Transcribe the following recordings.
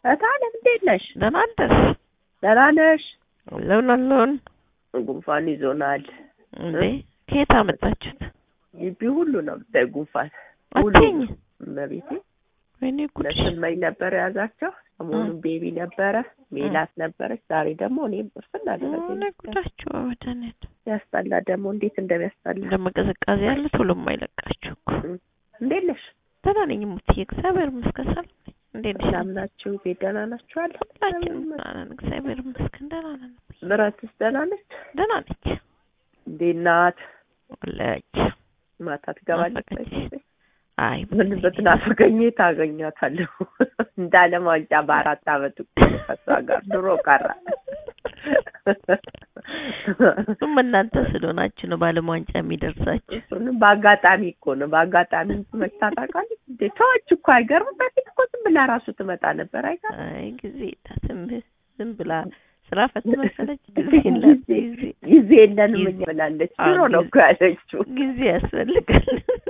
እታለም እንዴት ነሽ? ደህና አደርሽ? ደህና ነሽ? አለሁን አለሁን። ጉንፋን ይዞናል። እንዴ ከየት አመጣችሁት? ግቢ ሁሉ ነው ብታይ ጉንፋን ሁሉ አትይኝ። እመቤቴ ወይኔ ጉድሽ። ለስመኝ ነበር የያዛቸው። ሰሞኑን ቤቢ ነበረ፣ ሜላት ነበረች። ዛሬ ደግሞ እኔም እርፍና ወይኔ አደረገኝ። ጉዳችሁ በመድኃኒዓለም ያስጠላ ደግሞ እንዴት እንደሚያስጠላ። ደግሞ ቅዝቃዜ ያለ ቶሎ የማይለቃችሁ እኮ። እንዴት ነሽ? ደህና ነኝ ሙትዬ፣ እግዚአብሔር ይመስገን ሰላም ነኝ። እንዴት ነሽ? ሰላም ናችሁ? ቤት ደህና ናችሁ? አለ ሁላችንም ደህና ነን፣ እግዚአብሔር ይመስገን ደህና ነን። ምረትስ ደህና ነች? ደህና ነች እንዴት ናት? አለች። ማታ ትገባለች? ናፈቀችሽ? አይ ምን ብትናፍቀኝ ታገኛታለሁ። እንደ ዓለም ዋንጫ በአራት አመት እኮ ነው ከእሷ ጋር ድሮ ቀረ። እሱም እናንተ ስለሆናችሁ ነው ባለም ዋንጫ የሚደርሳችሁ። እሱንም በአጋጣሚ እኮ ነው በአጋጣሚ መታ ታውቃለች እንዴ? ሰዎች እኮ አይገርም። በፊት እኮ ዝም ብላ ራሱ ትመጣ ነበር። አይገርም? አይ ጊዜ ታስም ዝም ብላ ስራ ፈት መሰለች ጊዜ የላት ጊዜ ጊዜ የለንም ጊዜ- እኛ ብላለች። አዎ፣ ድሮ ነው ጊዜ- እኮ ያለችው። ጊዜ ያስፈልጋል።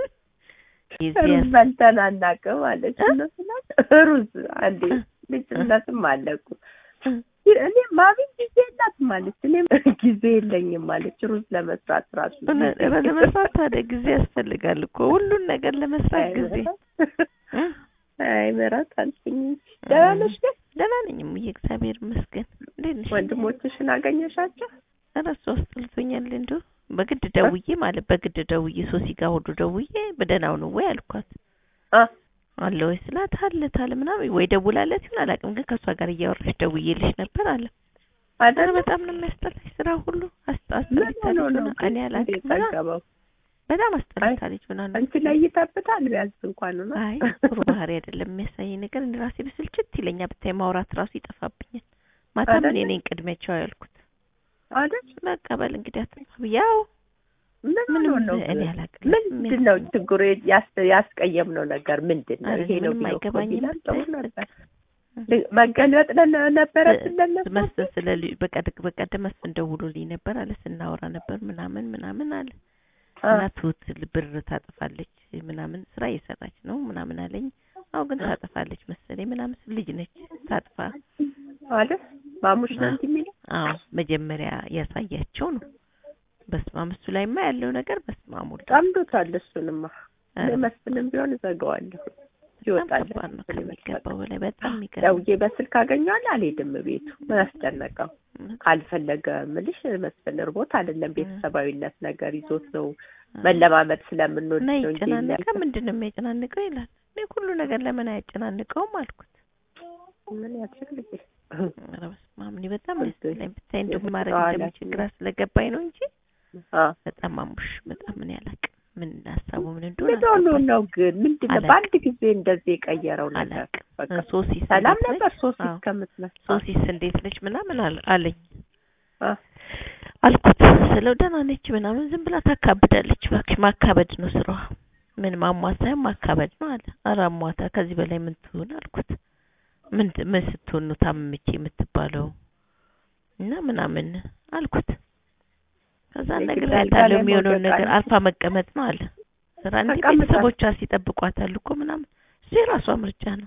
ጊዜ ሩዝ ያስ- በልተን አናውቅም አለች። እ? እነሱ ናቸው ሩዝ አንዴ ልጅነትም አለ እኮ እ? እኔ ማሚ ጊዜ የላትም አለች። እኔም ጊዜ የለኝም አለች። ሩዝ ለመስራት ራሱ እውነት፣ ኧረ ለመስራት ታዲያ ጊዜ ያስፈልጋል እኮ ሁሉን ነገር ለመስራት ጊዜ እ? አይ ምራት አልሽኝ እንጂ ደህና ነሽ ግን? ደህና ነኝ እሙዬ፣ እግዚአብሔር ይመስገን። እንዴት ነሽ? ወንድሞችሽን አገኘሻቸው? ኧረ እሱ አስጠልቶኛል እንዲሁ በግድ ደውዬ ማለት በግድ ደውዬ ሶሲ ጋር ሁሉ ደውዬ በደህናው ነው ወይ አልኳት። አ አለ ወይ ስላት አለ ታለ ምናምን ወይ ደውላለት ይሁን አላውቅም፣ ግን ከእሷ ጋር እያወራሽ ደውዬልሽ ነበር አለ። ኧረ አይደል በጣም ነው የሚያስጠላሽ ስራ ሁሉ ምን አስጠልታለች ሆኖ ነው ምናምን እኔ ግን አላውቅም እንዴት ምናምን ጠገበው? በጣም አስጠልታለች ምናምን አንቺ ላይ ይጠብታል ቢያንስ እንኳን ነው አይ ጥሩ ባህሪ አይደለም የሚያሳየኝ ነገር እኔ ራሴ ብስልችት ይለኛል። ብታይ ማውራት ራሱ ይጠፋብኛል። ማታም እኔ አይደለ? ነኝ ቅድሚያቸው ያልኩት አይደል? በቃ በል እንግዲህ አትጥፋ ያው ምን ምንም ሆኖ ነው እኔ ግን? አላውቅም። ምንድን ነው ችግሩ? ያስ- ያስቀየምነው ነገር ምንድን ነው? ኧረ ይሄ ነው ምንም ቢለው እኮ አይገባኝም ቢላል ጥሩ ብታይ ነበር። መገልበጥ ነ- ነበረብን ለነሱ መስፍን ስለ ልጅ በቀደም በቀደም መስፍን ደውሎልኝ ነበር አለ ስናወራ ነበር ምናምን ምናምን አለ አ፣ እና ትሁት ብር ታጠፋለች ምናምን ስራ እየሰራች ነው ምናምን አለኝ። አዎ ግን ታጠፋለች መሰለኝ ምናምን ስል ልጅ ነች ታጥፋ። አይደል? ማሙሽ ነው እንትን የሚለው አዎ መጀመሪያ ያሳያቸው ነው። በስመ አብ እሱ ላይማ ያለው ነገር በስመ አብ ወልድ ጠምዶታል። እሱንማ ኧረ እኔ መስፍንም ቢሆን እዘጋዋለሁ በጣም ይወጣል። ከባድ ነው ከሚገባው በላይ በጣም የሚገርም ደውዬ በስልክ አገኘዋለሁ አልሄድም ቤቱ ምን አስጨነቀው? ካልፈለገ ምልሽ መስፍን እርቦት አይደለም ቤተሰባዊነት ነገር ይዞት ነው መለማመድ ስለምንወድ እና ነው እንጂ ይጨናነቀ የሚያልፈው። ምንድን ነው የሚያጨናንቀው ይላል። እኔ ሁሉ ነገር ለምን አያጨናንቀውም አልኩት። ምን ያስፈልግ ኧረ በስመ አብ እኔ በጣም እሺ። ያስጠላኝ ብታይ እንደው ማድረግ በኋላ እንደምችል ግራ ስለገባኝ ነው እንጂ አ በጣም አሙሽ በጣም ምን ያላቅ ምን ሀሳቡ ምን እንደሆነ ምን ሆኖ አልገባኝም። ነው ግን ምንድን ነው አላውቅም። በአንድ ጊዜ እንደዚህ የቀየረው ነገር? አላውቅም። በቃ ሶሲስ ሰላም እንዴት ነበር ነች? ሶስት አዎ። እስከምትመጣ ሶሲስ እንዴት ነች ምናምን አለ- አለኝ አ አልኩት ስለው ደህና ነች ምናምን ዝም ብላ ታካብዳለች። እባክሽ ማካበድ ነው ስራዋ። ምን ማሟት ሳይሆን ማካበድ ነው አለ። ኧረ አሟታ ከዚህ በላይ ምን ትሆን አልኩት። ምን ት- ምን ስትሆን ነው ታመመች የምትባለው እና ምናምን አልኩት። ከዛ የግድ ነገር አልጋ ያለው ላይ የሚሆነውን መውደቅ ነገር አለ። አልፋ መቀመጥ ነው አለ። ስራ እንዲህ ተቀምጣ- ቤተሰቦቿ ሲጠብቋታል እኮ ምናምን እሱ የራሷ ምርጫ ነው።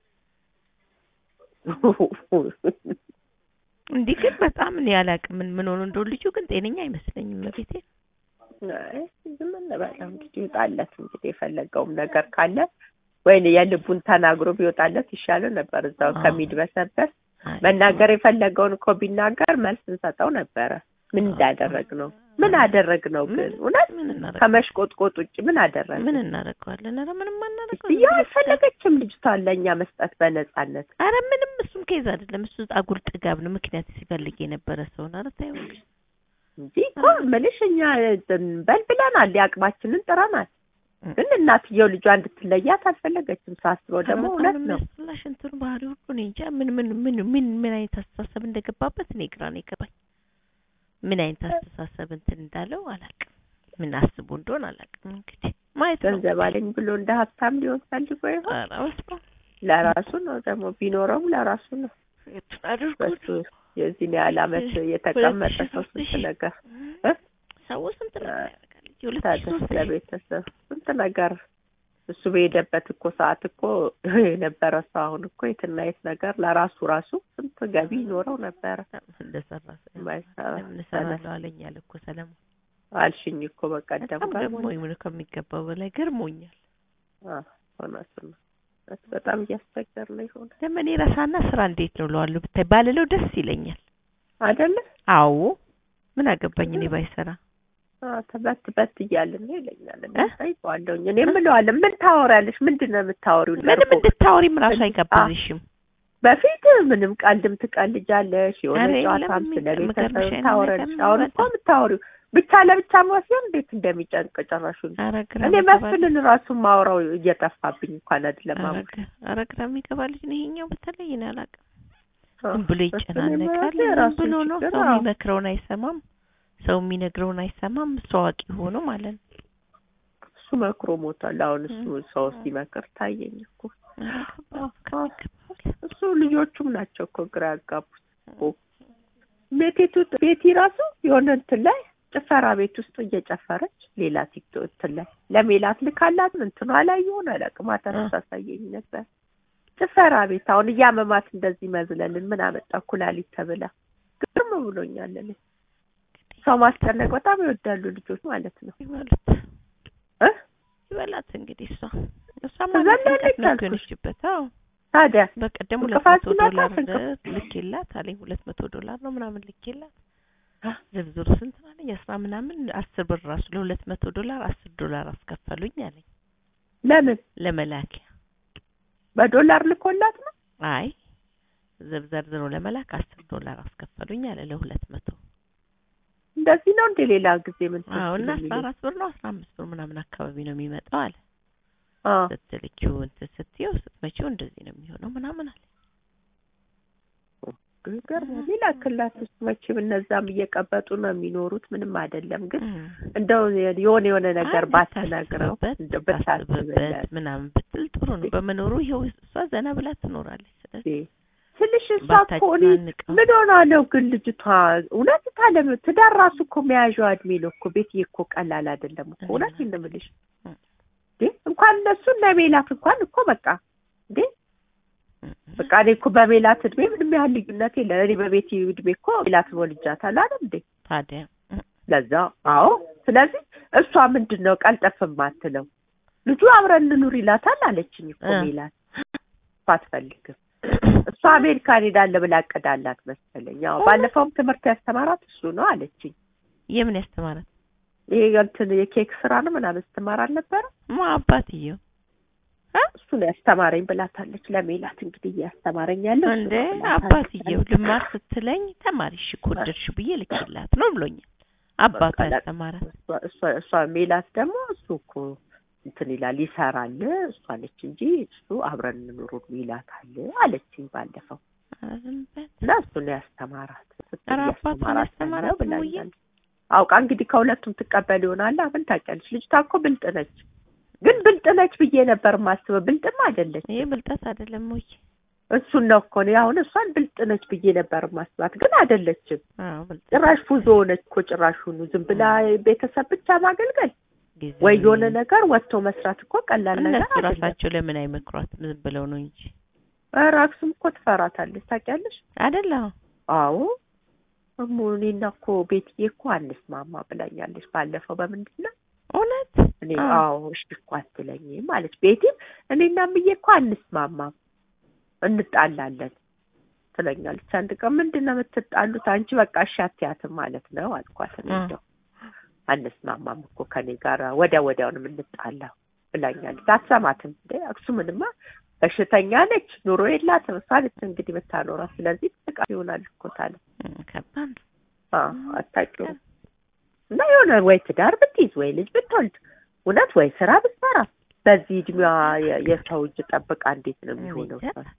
እንዲህ ግን በጣም እኔ አላውቅም ምን ምን ሆኖ እንደው ልጁ ግን ጤነኛ አይመስለኝም። ቤቴ አይ ዝም እንበለው እንግዲህ ይውጣለት እንግዲህ የፈለገውም ነገር ካለ ወይኔ የልቡን ተናግሮ ቢወጣለት ይሻለው ነበር እዛው አዎ። ከሚድበሰበስ መናገር የፈለገውን እኮ ቢናገር መልስ እንሰጠው ነበረ። ምን እንዳደረግ ነው ምን አደረግ ነው ግን እውነት ምን እናደርግ ከመሽቆጥቆጥ ውጭ ምን አደረግ ምን እናደርገዋለን? ኧረ ምንም አናደርገው። ያ አልፈለገችም ልጅቷን ለእኛ መስጠት በነጻነት ኧረ ምንም እሱም ኬዝ አይደለም። እሱ አጉል ጥጋብ ነው። ምክንያት ሲፈልግ የነበረ ሰው ነው። ኧረ ተይው እንግዲህ። እንጂ እኮ ምልሽ እኛ እንትን በል ብለናል፣ የአቅማችንን ጥረናል። ግን እናትየው ልጇ እንድትለያት አልፈለገችም። ሳስበው ደግሞ ኧረ እውነት በጣም ነው። የሚያስጠላሽ እንትኑ ባህሪ ሁሉ እኔ እንጃ ምን ምን ምን ምን ምን አይነት አስተሳሰብ እንደገባበት እኔ ግራ ነው የገባኝ። ምን አይነት አስተሳሰብ እንትን እንዳለው አላውቅም። ምን አስቦ እንደሆነ አላውቅም። እንግዲህ ማየት ነው። ገንዘብ አለኝ ብሎ እንደ ሀብታም ሊሆን ፈልጎ ይሆን? ኧረ በስመ አብ ለራሱ ነው ደግሞ ቢኖረውም ለራሱ ነው። የቱን አድርጎ በሱ የዚህን ያህል ዓመት የተቀመጠ ሰው ስንት ነገር እ? ሰው ስንት ነገር ያደርጋል። የሁለት ሺህ ታዲያ ሦስት ሺህ ለቤተሰብ ስንት ነገር እሱ በሄደበት እኮ ሰዓት እኮ የነበረ ሰው አሁን እኮ የትና የት ነገር ለራሱ ራሱ ስንት ገቢ ይኖረው ነበረ። እንደሰራ ባይሰራ ለምን እሰራለሁ አለኝ አለ እኮ ሰለሞን። አልሽኝ እኮ በቀደም በጣም ጋር ገርሞኝ ምን ከሚገባው በላይ ገርሞኛል። እውነቱን ነው። እውነት በጣም እያስቸገር ነው ይሆን ደግሞ እኔ ረሳና ስራ እንዴት ነው እለዋለሁ ብታይ ባልለው ደስ ይለኛል። አይደለ? አዎ ምን አገባኝ እኔ ባይሰራ አዎ፣ ተበት በት እያልን ነው ይለኛል። እኔ እ? ጠይቀዋለሁኝ። እኔ እምለዋለሁ ምን ታወሪያለሽ? ምንድን ነው የምታወሪው? ምንም እኮ እንድታወሪም ራሱ እንድ- አይጋብዝሽም። በፊት ምንም ቀልድም ትቀልጃለሽ፣ የሆነ ኧረ የለም፣ ጨዋታም ስለ የሚገርም- ቤተሰብ የሚገርምሽ ታወራለሽ። ነገር አሁን እኮ በጣም። የምታወሪው ብቻ ለብቻ መወስን እንዴት እንደሚጨንቅ ጨራሹን ኧረ ግራ እኔ የሚገባ ልጅ- መስፍንን ራሱ ማውራው እየጠፋብኝ እንኳን አይደለም ኧረ አሁን ግ- ኧረ ግራ የሚገባ ልጅ ነው ይሄኛው። በተለይ እኔ አላውቅም። አዎ፣ ዝም ብሎ መስፍን ይጨናነቃል። የራሱ ዝም የራሱን ብሎ ነው ችግር፣ ሰው አዎ። የሚመክረውን አይሰማም። ሰው የሚነግረውን አይሰማም። እሱ አዋቂ ሆኖ ማለት ነው። እሱ መክሮ ሞቷል። አሁን እሱ እ- ሰው እ- ሲመክር ታየኝ እኮ ኧረ ከባድ አዎ፣ ከሚገባው በላይ። እሱ ልጆቹም ናቸው እኮ ግራ ያጋቡት እኮ። ቤቴቱ ቤቲ ራሱ የሆነ እንትን ላይ ጭፈራ ቤት ውስጥ እየጨፈረች ሌላ ቲክቶክ እንትን ላይ ለሜላት ልካላት እንትኗ ላይ የሆነ አላውቅም ማታ እ። ታሳየኝ ነበር። ጭፈራ ቤት አሁን እያመማት እንደዚህ መዝለልን ምን አመጣ ኩላሊት ተብላ ግርም ብሎኛል። እኔ ሰው ማስጨነቅ በጣም ይወዳሉ ልጆች ማለት ነው ይበሉት እ ይበላት እንግዲህ እሷ እሷ ትዘላለች ማለት ነው አልኩሽ። የሆነችበት። አዎ ታዲያ በቀደም ሁለት እንቅፋት መቶ ሲመጣ ዶላር እንቅፋት። ልኬላት አለኝ። ሁለት መቶ ዶላር ነው ምናምን ልኬላት ዝርዝሩ ስንት ነው አለኝ። አስራ ምናምን አስር ብር ራሱ ለሁለት መቶ ዶላር አስር ዶላር አስከፈሉኝ አለኝ ለምን ለመላኪያ። በዶላር ልኮላት ነው? አይ ዘብ- ዘርዝሮ ለመላክ አስር ዶላር አስከፈሉኝ አለ ለሁለት መቶ እንደዚህ ነው እንደ ሌላ ጊዜ ምን አዎ እና ትመስል አስራ አራት ብር ነው አስራ አምስት ብር ምናምን አካባቢ ነው የሚመጣው አለ አዎ ስትልኪው እንትን ስትይው ስትመጪው እንደዚህ ነው የሚሆነው ምናምን አለ። ይገርማል። ይላክላት ውስጥ መቼም እነዛም እየቀበጡ ነው የሚኖሩት። ምንም አይደለም ግን እም። እንደው የሆነ የሆነ ነገር አይ ባትነግረው ብታስብበት እንደው ብታስብበት ብታስብለት ምናምን ብትል ጥሩ ነው። በመኖሩ ይኸው እሷ ዘና ብላ ትኖራለች። ስለዚህ ትንሽ እሷ እኮ እኔ ባታጨናንቀው ምን ሆና ነው ግን ልጅቷ እውነት ታለም ትዳር ራሱ እኮ መያዣው እድሜ ነው እኮ ቤትዬ እኮ ቀላል አይደለም እኮ እውነት እንደምልሽ እም። እንዴ እንኳን እነሱ እነ ሜላት እንኳን እኮ በቃ እንዴ እም። በቃ እኔ እኮ በሜላት እድሜ ምንም ያህል ልዩነት የለ እኔ በቤት እድሜ እኮ ሜላትን ወልጃታል አይደል እንዴ ታዲያ እም። ለዛ አዎ ስለዚህ እሷ ምንድን ነው ቀልጠፍ የማትለው ልጁ አብረን እንኑር ይላታል አለችኝ እኮ እ። ሜላት እሷ አትፈልግም እሷ አሜሪካን ሄዳለ ብላ አቅዳላት መሰለኝ ያው ባለፈውም ትምህርት ያስተማራት እሱ ነው አለችኝ የምን ያስተማራት ይሄ እንትን የኬክ ስራ ነው ምናምን ስትማር አልነበረ ማ አባትየው እሱ ነው ያስተማረኝ ብላታለች ለሜላት እንግዲህ እያስተማረኝ ያለው እሱ እንደ ነው ብላታለች። አባትየው ልማር ስትለኝ ተማሪሽ እኮ ወደድሽ ብዬ ልክላት ነው ብሎኛል። አባቷ በቃ ያስተማራት እሷ- እሷ እሷ ሜላት ደግሞ እሱ እኮ እንትን ይላል ይሰራል እሷ አለች እንጂ እሱ አብረን እንኑር ይላታል አለችኝ ባለፈው ኧረ ዝም በል። እና እሱ ነው ያስተማራት ስትል ኧረ አባቷን እያስተማራት ያስተማራት ነው ብላኛለች እሙዬ? አውቃ እንግዲህ ከሁለቱም ትቀበል ይሆናል ምን ታውቂያለሽ ልጅቷ እኮ ብልጥ ነች ግን ብልጥ ነች ብዬ ነበር ማስበው ብልጥም አይደለች ይሄ ብልጠት አይደለም ወይ? እሱን ነው እኮ እኔ አሁን እሷን ብልጥ ነች ብዬ ነበር ማስባት ግን አይደለችም አዎ ብልጠት ጭራሽ ፉዞ ሆነች እኮ ጭራሽ ሁኑ ዝም ብላ ቤተሰብ ብቻ ማገልገል ጊዜ ወይ የሆነ ነገር ወጥቶ መስራት እኮ ቀላል ነገር እነሱ አይደለም። ራሳቸው ለምን አይመክሯትም? ዝም ብለው ነው እንጂ ኧረ አክሱም እኮ ትፈራታለች ታውቂያለሽ? አይደለ? አዎ እሙ እኔና እኮ ቤትዬ እኮ አንስማማ ብላኛለች ባለፈው። በምንድን ነው እውነት እኔ አዎ። አዎ እሺ እኮ አትለኝም አለች ቤቲም። እኔና እምዬ እኮ አንስማማም እንጣላለን ትለኛለች። አንድ ቀን ምንድን ነው የምትጣሉት? አንቺ በቃ እሺ አትያትም ማለት ነው አልኳት። እኔ እ። እንደው አንስማማም እኮ ከኔ ጋር ወዲያ ወዲያውን የምንጣላው ብላኛለች። አትሰማትም እንዴ አክሱምንማ በሽተኛ ነች፣ ኑሮ የላትም። እሷ ነች እንግዲህ የምታኖራት። ስለዚህ ጥቃ ይሆናል እኮ ታለ እም፣ ከባድ ነው። አዎ አታውቂውም። እና የሆነ ወይ ትዳር ብትይዝ ወይ ልጅ ብትወልድ እውነት ወይ ስራ ብትሰራ በዚህ እድሜዋ የ- የሰው እጅ ጠብቃ እንዴት ነው የሚሆነው? እኔ እንጃ።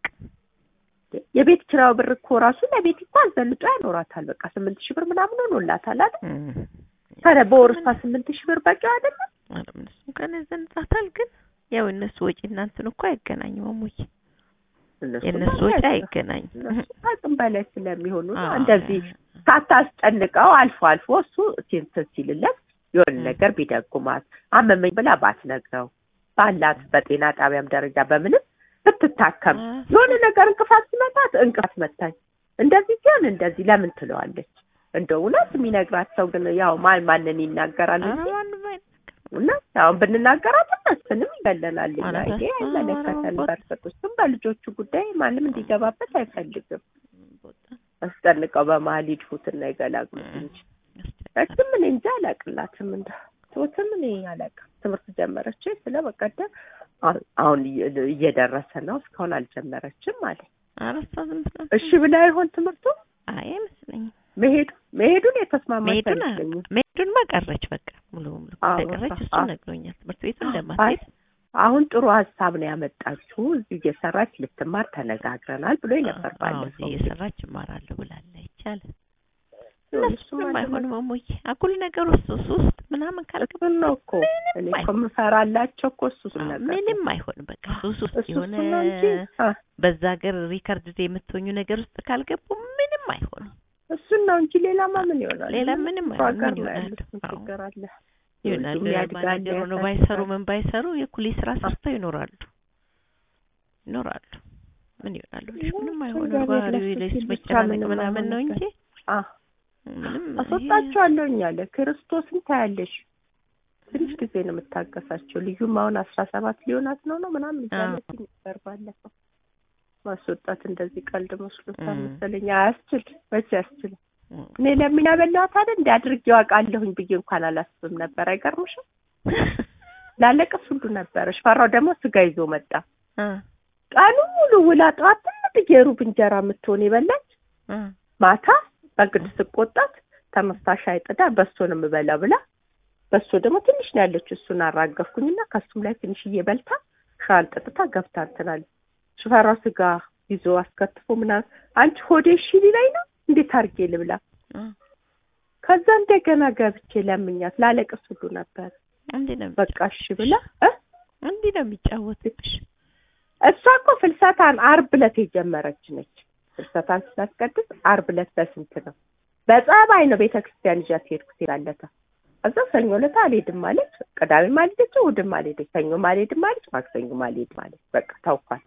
የቤት ኪራዩ ብር እኮ ራሱ ለቤት እኮ አዘንጦ ያኖራታል። በቃ ስምንት ሺህ ብር ምናምን ሆኖላታል አይደል? እም። ታዲያ በወር እሷ ስምንት ሺህ ብር በቂ አይደለም? ኧረ እነሱ እንኳን ያዘንጣታል፣ ግን ያው እነሱ ወጪ እናንትን እኮ አይገናኝም። እሙዬ እነሱ የእነሱ ማለት ወጪ ነው። አይገናኝም። እነሱ አቅም በላይ ስለሚሆኑ ነው አዎ። እንደዚህ ሳታስጨንቀው አልፎ አልፎ እሱ እንትን ሲልለት የሆነ እ። ነገር ቢደጉማት አመመኝ ብላ ባትነግረው ባላት በጤና ጣቢያም ደረጃ በምንም ብትታከም አ- የሆነ ነገር እንቅፋት ሲመጣት እንቅፋት መታኝ እንደዚህ ሲሆን እንደዚህ ለምን ትለዋለች። እንደ እውነት የሚነግራት ሰው ግን ያው ማን ማንን ይናገራል ኧረ እንጂ ማንም አይነት እና አሁን ብንናገራት እነሱንም ይገለናል። እኛ ማለት ይሄ ነው። አይመለከተን። ኧረ በርቀት ውስጥም በልጆቹ ጉዳይ ማንም እንዲገባበት አይፈልግም። ቦታ አስጠንቀው በመሀል ይድፉትና ይገላግሉት እንጂ እችም እኔ እንጂ አላቅላትም እንደ ትምህርትም እኔ አላቅም። ትምህርት ጀመረች ስለ በቀደም አሁን- አሁን እየ- እየደረሰ ነው እስካሁን አልጀመረችም አለ። ኧረ እሷ ዝም ብላ እሺ ብላ ይሆን ትምህርቱ አይ አይመስለኝም። መሄዱ መሄዱን የተስማማች መሄዱን አይመስለኝም። መሄዱን ቀረች በቃ ሙሉ ሙሉ አዎ፣ እንደቀረች እሱ አዎ። ነግሮኛል። ትምህርት ቤቱ አይ እንደማትሄድ አሁን ጥሩ ሀሳብ ነው ያመጣችው። እዚህ እየሰራች ልትማር ተነጋግረናል ብሎ ነበር አዎ፣ ባለፈው። እዚህ እየሰራች እማራለሁ ብላለች አለ። እሱም እነሱም አይደለም። አይሆንም እሙዬ አጉል ነገር ውስጥ ውስጥ ውስጥ ምናምን ካልገባ እሱን ነው እኮ እኔ እኮ የምፈራላቸው እኮ እሱን አዎ፣ ነገር ምንም አይሆንም በቃ ሱስ ውስጥ እሱ የሆነ እሱን ነው እንጂ አ፣ በዛ ሀገር ሪከርድ የምትሆኙ ነገር ውስጥ ካልገቡ ምንም አይሆንም። እሱን ነው እንጂ ሌላማ ምን ይሆናል? ሌላ ምንም ጥሩ አይሆንም። ሀገር ምን ነው ይሆናሉ? ያሉት። ምን አዎ። ችግር አለ? ይሆናሉ ልጁም ያድጋል፣ ማናጀር ሆነው ያሳድጋል። ባይሰሩ ምን ባይሰሩ የኩሊ ስራ ሰርተው ይኖራሉ ይኖራሉ። ምን ይሆናሉ? ልጅ ምንም አይሆንም። እግዚአብሔር ባህሪው ለሱ ልጅ ሲል ብቻ መጨናነቅ ምንም ምናምን ነው አይሆንም። እንጂ አ ምንም ይሄ- አስወጣቸዋለሁኝ አለ ክርስቶስን ታያለሽ። ትንሽ ጊዜ ነው የምታገሳቸው። ልዩም አሁን አስራ ሰባት ሊሆናት ነው ነው ምናምን እያለች ነበር ባለፈው። ማስወጣት እንደዚህ ቀልድ መስሎታል እም። መሰለኝ። አያስችል መቼ ያስችል። እም። እኔ ለምን ያበላኋት አይደል እንደ አድርጌው አውቃለሁኝ ብዬ እንኳን አላስብም ነበር። አይገርምሽም? ላለቅስ ሁሉ ነበር። ሽፈራው ደግሞ ስጋ ይዞ መጣ። እ ቀኑ ሙሉ ውላ ጠዋት ትልቅ የሩብ እንጀራ የምትሆን የበላች እ ማታ በግድ ስቆጣት ተነስታ ሻይ ጥዳ በሶ ነው የምበላው ብላ በሶ ደግሞ ትንሽ ነው ያለችው። እሱን አራገፍኩኝና ከሱም ላይ ትንሽዬ በልታ ሻን ጠጥታ ገብታ እንትናለች። ሽፈራው ስጋ ይዞ አስከትፎ ምናምን አንቺ ሆዴ እሺ ሊለኝ ነው እንዴት አድርጌ ልብላ? እ ከዛ እንደገና ገብቼ ለምኛት ላለቅስ ሁሉ ነበር። እንዲህ ነው በቃ እሺ ብላ እ እንዲህ ነው የሚጫወትብሽ። እሷ እኮ ፍልሰታን አርብ ዕለት የጀመረች ነች። ፍልሰታን ስታስቀድስ አርብ ዕለት በስንት ነው? በጸባይ ነው ቤተ ክርስቲያን ይዣት ሄድኩት ይላለታ። እዛ ሰኞ ዕለት አልሄድም ማለች፣ ቅዳሜም አልሄደች፣ እሑድም አልሄደች፣ ሰኞም አልሄድም ማለች፣ ማክሰኞም አልሄድም ማለች። በቃ ታውኳት።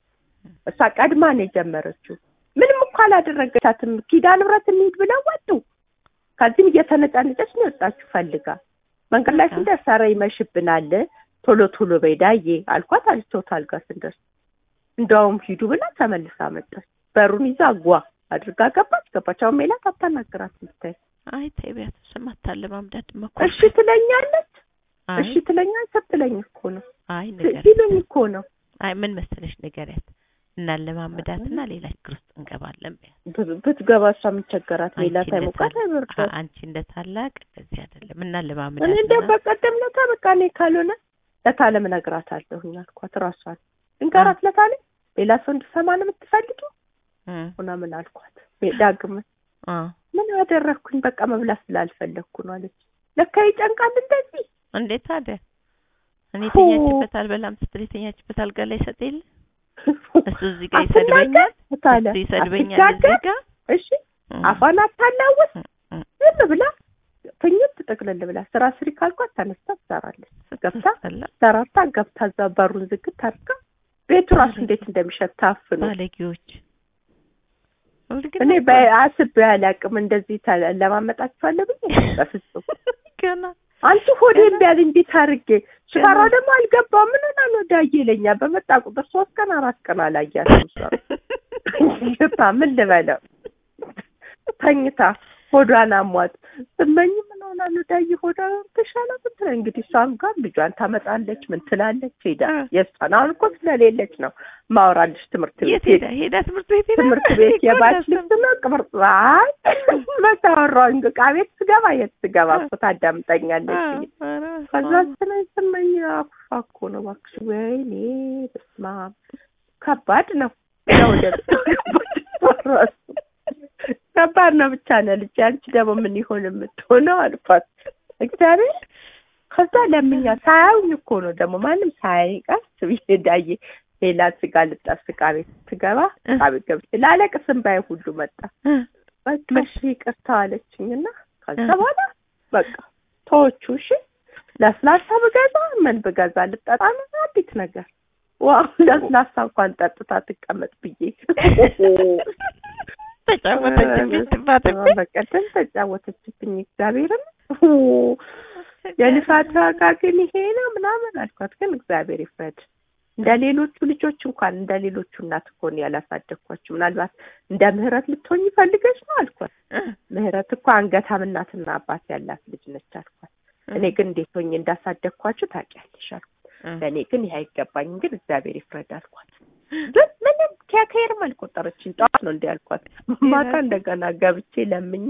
እሷ ቀድማ ነው የጀመረችው። ምንም እኮ አላደረገቻትም። ኪዳነ ምሕረት እንሂድ ብለው ወጡ። ከዚህም እየተነጫነጨች ነው የወጣችሁ ፈልጋ። መንገድ ላይ ስንደርስ ኧረ ይመሽብናል ቶሎ ቶሎ በይ ዳዬ አልኳት። አለች ቶታል ጋር ስንደርስ እንደውም ሂዱ ብላ ተመልሳ መጣች። በሩን ይዛ ጓ አድርጋ ገባች። ገባች። አሁን ሜላት አታናግራት ብታይ አይ ተይ ቢያት ስማታለ ማምዳት መኮ እሺ ትለኛለች። አይ እሺ ትለኛለች። ስትለኝ እኮ ነው አይ ንገሪያት። ሲሉኝ እኮ ነው አይ ምን መሰለሽ ንገሪያት እናለማምዳትና ሌላ ችግር ውስጥ እንገባለን በያት። ብ- ብትገባ እሷ የምቸገራት ሜላት አንቺ እንደ አይሞቃት ታላቅ- አይበርዳት። አ- አንቺ እንደ ታላቅ እንደዚህ አይደለም እኔ እናለማምዳትና እንደው በቀደም ለታ በቃ እኔ ካልሆነ ለታለም እነግራታለሁኝ አልኳት። ራሷን እንገራት ለታለም ሌላ ሰው እንድሰማ ነው የምትፈልጊው እ ሆና ምን አልኳት። ዳግም አ ምን አደረግኩኝ? በቃ መብላት ስላልፈለግኩ ነው አለች። ለካ ይጨንቃል እንደዚህ እንዴት ታዲያ እኔ ሁ። የተኛችበት አልበላም ስትል የተኛችበት አልጋ ላይ ሰጥ የለ እሱ እዚህ ጋር አትናገር ይሰድበኛል ታለ እሱ ይሰድበኛል አትናገር። እዚህ ጋር እሺ እ አፏን አታላውስ እ እ ዝም ብላ ትኝት ጥቅልል ብላ ስራ ስሪ ካልኳት ተነስታ ትሰራለች። ገብታ ስትሰላ ሰራርታ ገብታ እዛ በሩን ዝግት አድርጋ ቤቱ ራሱ እንዴት እንደሚሸት ታፍኖ ባለጌዎች ሁልጊዜ እኔ እኮ በአስቤ አላውቅም። እንደዚህ ተ- ለማመጣችኋለሁ ብዬ በፍጹም ገና አንቺ ሆዴ ቢያል እንዴት አድርጌ ሽፈራው ደግሞ አልገባም። ምን ሆና ነው ዳዬ ይለኛል። በመጣ ቁጥር ሶስት ቀን አራት ቀን አላያትም። እሷ ሽታ ምን ልበለው ተኝታ ሆዷን አሟት ስመኝ ምን ሆና ነው ዳዬ ሆዷ ተሻለ ብትለ እንግዲህ እሷም ጋር ልጇን ታመጣለች ምን ትላለች ሄዳ እ። የእሷን አሁን እኮ ስለሌለች ነው ማውራልሽ ትምህርት የት ቤት ሄዳ ሄዳ ትምህርት ቤት ሄዳ ትምህርት ቤት እኮ የባች እንዳሰብኩ። ልብስ ነው ቅብርጽ አይ መታወራው ዕቃ ቤት ስገባ የት ስገባ እኮ ታዳምጠኛለች አ- ብዬ ኧረ ከዛ በስመ አብ። ስለ ስመኝ አኩፋ እኮ ነው እባክሽ። ወይኔ በስመ አብ ከባድ ነው ነው ወደ ራሱ ከባድ ነው ብቻ ነው ልጅ። አንቺ ደግሞ ምን ይሆን የምትሆነው አልኳት። እግዚአብሔር ከዛ ለምኛ ሳያዩኝ እኮ ነው ደግሞ ማንም ሳያይ ቀስ ብዬ ዳዬ ሌላ ስጋ ልጠብስ ዕቃ ቤት ስገባ ዕቃ ቤት ገብቼ ላለቅስ እምባዬ ሁሉ መጣ። እ በቃ እሺ ይቅርታ አለችኝ እና ከዛ እ። በኋላ በቃ ተወቹ። እሺ ለስላሳ ብገዛ ምን ብገዛ ልጠጣ ነው አዲስ ነገር ዋው ለስላሳ እንኳን ጠጥታ ትቀመጥ ብዬ ተጫወተችብኝ ትባትብኝ በቀደም ተጫወተችብኝ እግዚአብሔርን የልፋት ዋጋ ግን ይሄ ነው ምናምን አልኳት። ግን እግዚአብሔር ይፍረድ። እንደ ሌሎቹ ልጆች እንኳን እንደ ሌሎቹ እናት እኮ ነው ያላሳደግኳችሁ። ምናልባት እንደ ምህረት ልትሆኝ ፈልገች ነው አልኳት። ምህረት እኮ አንገታም እናትና አባት ያላት ልጅ ነች አልኳት። እኔ ግን እንዴት ሆኜ እንዳሳደግኳችሁ ታውቂያለሽ አልኳት። ለእኔ ግን ይሄ አይገባኝም፣ ግን እግዚአብሔር ይፍረድ አልኳት። ግን ምንም ከከይርም አልቆጠረችኝ። ጠዋት ነው እንዲ ያልኳት። ማታ እንደገና ገብቼ ለምኜ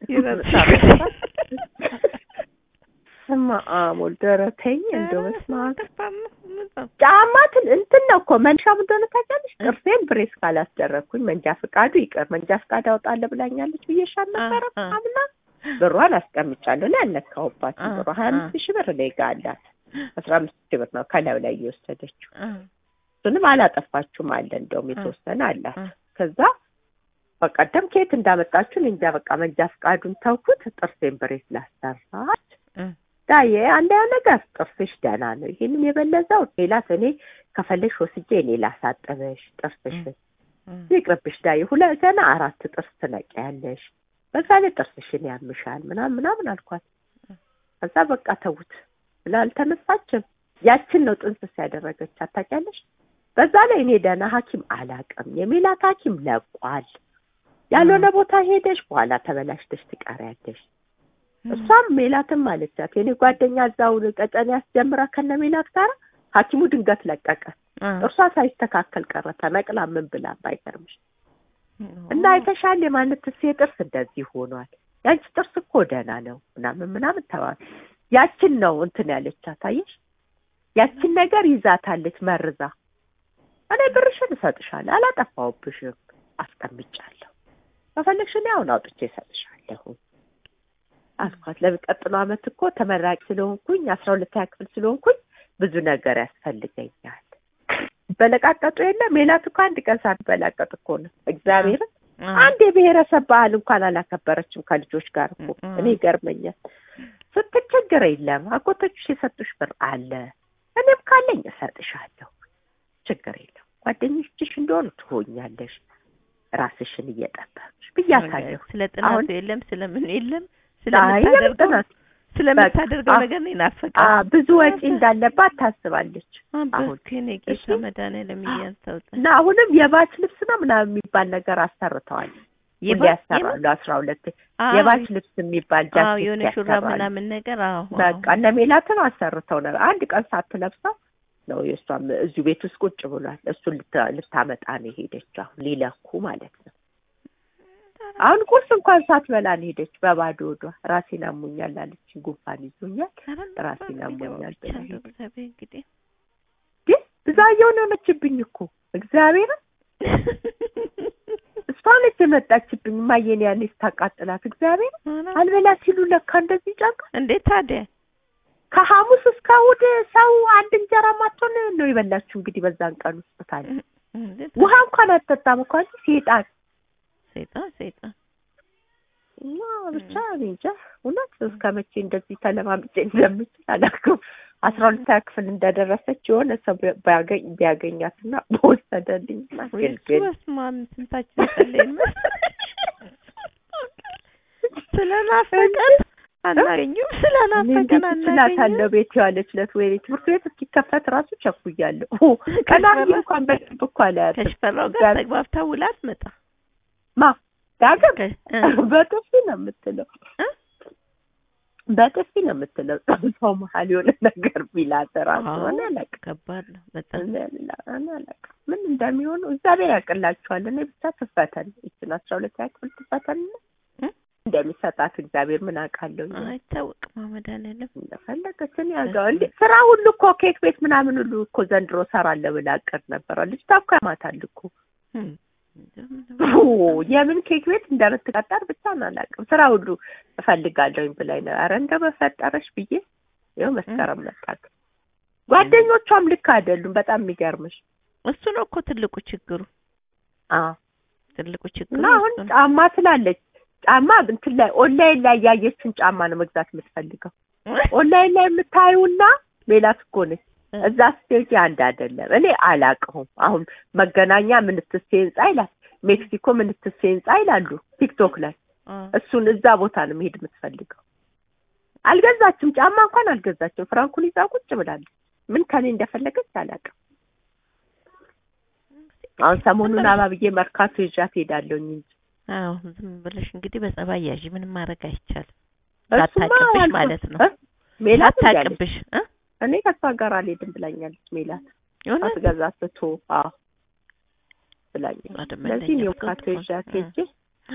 ስማ አሞል ደረተኝ እንደው በስመ አብ ጫማትን እንትን ነው እኮ መንሻ ምን እንደሆነ ታውቂያለሽ? ጥርሴን ብሬስ ካላስደረግኩኝ መንጃ ፈቃዱ ይቅር መንጃ ፈቃድ አውጣለሁ ብላኛለች ብዬሻል ነበረ አምና ብሯን አስቀምጫለሁ ላይ አልነካሁባትም። ብሯ ሀያ አምስት ሺህ ብር እኔ ጋ አላት። አስራ አምስት ሺህ ብር ነው ከላዩ ላይ እየወሰደችው እሱንም አላጠፋችሁም አለ እንደውም የተወሰነ አላት። ከዛ በቀደም ከየት እንዳመጣችሁ እኔ እንጃ። በቃ መንጃ ፈቃዱን ተውኩት። ጥርሴን ብሬስ ላሰራች ዳዬ አንደኛው ነገር ጥርስሽ ደህና ነው። ይሄንን የበለዘው ሌላት እኔ ከፈለሽ ወስጄ እኔ ላሳጥበሽ ጥርስሽን ይቅርብሽ ዳዬ። ሁለት ገና አራት ጥርስ ትነቂያለሽ፣ በዛ ላይ ጥርስሽን ያምሻል ምናምን ምናምን አልኳት። ከዛ በቃ ተውት ብላ አልተነሳችም። ያችን ነው ጥንስስ ያደረገች ታውቂያለሽ። በዛ ላይ እኔ ደህና ሐኪም አላቅም። የሜላት ሐኪም ለቋል። ያልሆነ ቦታ ሄደሽ በኋላ ተበላሽተሽ ትቀሪያለሽ። እሷም ሜላትም አለቻት የኔ ጓደኛ እዛው ቀጨኔ ያስጀምራ ከነ ሜላት ጋር ሐኪሙ ድንገት ለቀቀ። እርሷ ሳይስተካከል ቀረ ተነቅላ ምን ብላ ባይገርምሽ እና የተሻለ የማነት ሴ ጥርስ እንደዚህ ሆኗል። ያንቺ ጥርስ እኮ ደህና ነው ምናምን ምናምን ተባለ። ያችን ነው እንትን ያለቻት አየሽ። ያችን ነገር ይዛታለች መርዛ። እኔ ብርሽን እሰጥሻለሁ አላጠፋሁብሽም፣ አስቀምጫለሁ። ከፈለግሽ እኔ አሁን አውጥቼ እሰጥሻለሁ አልኳት። ለሚቀጥለው ዓመት እኮ ተመራቂ ስለሆንኩኝ አስራ ሁለተኛ ክፍል ስለሆንኩኝ ብዙ ነገር ያስፈልገኛል። በለቃቀጡ የለ ሜላት እኮ አንድ ቀን ሳትበላቀጥ እኮ ነው እግዚአብሔርን አንድ የብሔረሰብ ባህል እንኳን አላከበረችም ከልጆች ጋር እኮ እኔ ይገርመኛል። ስትቸገረ የለም አጎቶችሽ የሰጡሽ ብር አለ እኔም ካለኝ እሰጥሻለሁ፣ ችግር የለም ጓደኞችሽ እንደሆኑ ትሆኛለሽ፣ ራስሽን እየጠበቅሽ ብያታለሁ። ስለ ጥናቱ የለም ስለምን የለም አይ ስለምታደርገው ጥናት ስለምታደርገው በቃ ነገር ነው አ ይናፈቃል። ብዙ ወጪ እንዳለባት ታስባለች። አሁን ከኔ እሺ። ጌታ መድኃኒዓለም እያንሳውጣ እና አሁንም የባች ልብስ ነው ምናምን የሚባል ነገር አሰርተዋል። ሁሌ ያሰራሉ። አስራ ሁለት የባች ልብስ የሚባል አዎ ጃኬት የሆነ ሹራብ ያሰራሉ። ምናምን ነገር አዎ በቃ እነ ሜላትን አሰርተው ነበር። አንድ ቀን ሳትለብሰው ነው የእሷም እዚሁ ቤት ውስጥ ቁጭ ብሏል። እሱን ልታ- ልታመጣ ነው የሄደች። አሁን ሊለኩ ማለት ነው። አሁን ቁርስ እንኳን ሳትበላ ነው ሄደች በባዶ ወዷ። ራሴን አሞኛል አለች። ጉንፋን ይዞኛል ራሴን አሞኛል ብላ ሄደች። እግዚአብሔር እንግዲህ ግን ብዛየው ነው የሆነችብኝ እኮ እግዚአብሔርን እሷ ነች የመጣችብኝ። ማየን ያኔ ስታቃጥላት እግዚአብሔር አልበላ ሲሉ ለካ እንደዚህ ጨንቃ እንዴት ታዲያ ከሐሙስ እስከ እሑድ ሰው አንድ እንጀራ ማቶን ነው የበላችሁ። እንግዲህ በዛን ቀን ውስጥ ታዲያ እንዴት ውሃ እንኳን አትጠጣም እኮ አንቺ ሴጣን ሰይጣን ሰይጣን እና ብቻ እኔ እንጃ እውነት እስከ መቼ እንደዚህ ተለማምጬ እንደምችል አላውቅም። አስራ ሁለተኛ ክፍል እንደደረሰች የሆነ ሰው ቢያገኝ ቢያገኛትና በወሰደልኝ ግን ግን በስመ አብ ስንታችን ጸለይን ስለናፈቀን አናገኙም ስለናፈቀን እንዴት እችላታለሁ አናገኙም ቤት የዋለች ዕለት ወይ ትምህርት ቤት እስኪከፈት ራሱ ቸኩያለሁ። ቀና ብዬ እንኳን በደንብ እኮ አላያትም። ከሽፈራው ጋር ጋር- ተግባብታ ውላ አትመጣ ማ ዳግም ከ- እ- በጥፊ ነው የምትለው እ? በጥፊ ነው የምትለው። ሰው መሀል የሆነ ነገር ቢላት ራሱ አዎ፣ እኔ አላውቅም ከባድ ነው በጣም እኔ አላ- እኔ አላውቅም ምን እንደሚሆኑ እግዚአብሔር ያውቅላቸዋል። እኔ ብቻ ትፈተን ይችን አስራ ሁለተኛ ክፍል ትፈተን እ? እንደሚሰጣት እግዚአብሔር ምን አውቃለሁ። እኔ አይታወቅም መድኃኒዓለም እንደፈለገች እኔ ያውቀው እንዴ ስራ ሁሉ እኮ ኬክ ቤት ምናምን ሁሉ እኮ ዘንድሮ እሰራለሁ ብላ አቅድ ነበረ። ልጅቷ እኮ ያማታል እኮ እም። ኦ፣ የምን ኬክ ቤት እንደምትቀጠር ብቻ ነው አላውቅም። ስራ ሁሉ እፈልጋለሁኝ ብላኝ ነው። ኧረ እንደው በፈጠረሽ ብዬ ይኸው መስከረም መጣት። ጓደኞቿም ልክ አይደሉም። በጣም የሚገርምሽ እሱ ነው እኮ ትልቁ ችግሩ አዎ ትልቁ ችግሩ እና አሁን እሱ ነው። ጫማ ስላለች ጫማ እንትን ላይ ኦንላይን ላይ ያየችን ጫማ ነው መግዛት የምትፈልገው። ኦንላይን ላይ የምታዩና ሜላት እኮ ነች። እዛ ስቴጅ አንድ አይደለም። እኔ አላቅሁም። አሁን መገናኛ ምንትሴ ህንጻ ይላል፣ ሜክሲኮ ምንትሴ ህንጻ ይላሉ ቲክቶክ ላይ። እሱን እዛ ቦታ ነው መሄድ የምትፈልገው። አልገዛችም፣ ጫማ እንኳን አልገዛችም። ፍራንኩን ይዛ ቁጭ ብላለች። ምን ከኔ እንደፈለገች አላውቅም። አሁን ሰሞኑን አባብዬ መርካቶ ይዣት ሄዳለሁኝ እንጂ አዎ ዝም ብለሽ እንግዲህ በጸባይ ያዥ። ምንም ማድረግ አይቻልም። እሱማ ላታቅብሽ አልኩ- ማለት ነው። እ? ሜላት እንዳለች ላታቅብሽ እ እኔ ከሷ ጋር አልሄድም ብላኛለች ሜላት የሆነ አትገዛ ትቶ አዎ ብላኛለች። አይደለም ስለዚህ እንደኛ መርካቶ ብትሆን ይዣት እ። ሄጄ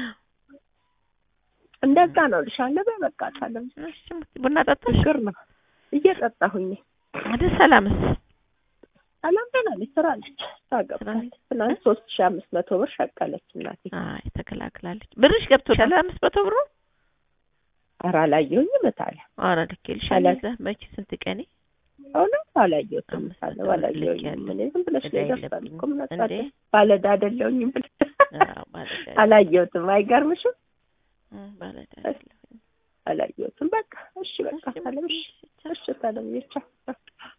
እንደዛ ነው ልሻለሁ። በቃ ታለም እሺ፣ ቡና ጠጣሽ? ችግር ነው እየጠጣሁኝ ወደ ሰላምስ ሰላም ደህና ነች። ስራ ነች ታገብታለች። ትናንት ሶስት ሺህ አምስት መቶ ብር ሸቀለች እናቴ። አይ ተከላክላለች። ብርሽ ገብቶሻል? አምስት መቶ ብሩ ኧረ አላየሁኝም እታለ ኧረ ልኬልሻለሁ። አላ- እዛ መቼ ስንት ቀኔ እውነት አላየሁትም አምስት እታለ መቶ ብር አላየሁኝም። ልኬያለሁ። እኔ ዝም ብለሽ ዕዳ ነው ይደርሳል የለብኝም እኮ ምን እንዴ? አጣለ ባለዕዳ አይደለሁኝም ብለሽ አዎ ባለዕዳ አላየሁትም። አይገርምሽም? እ፣ ባለዕዳ አይደለሁም። አላየሁትም። በቃ እሺ፣ በቃ እሺ፣ ታለም እሺ፣ ቻው። እሺ ታለም ይቻ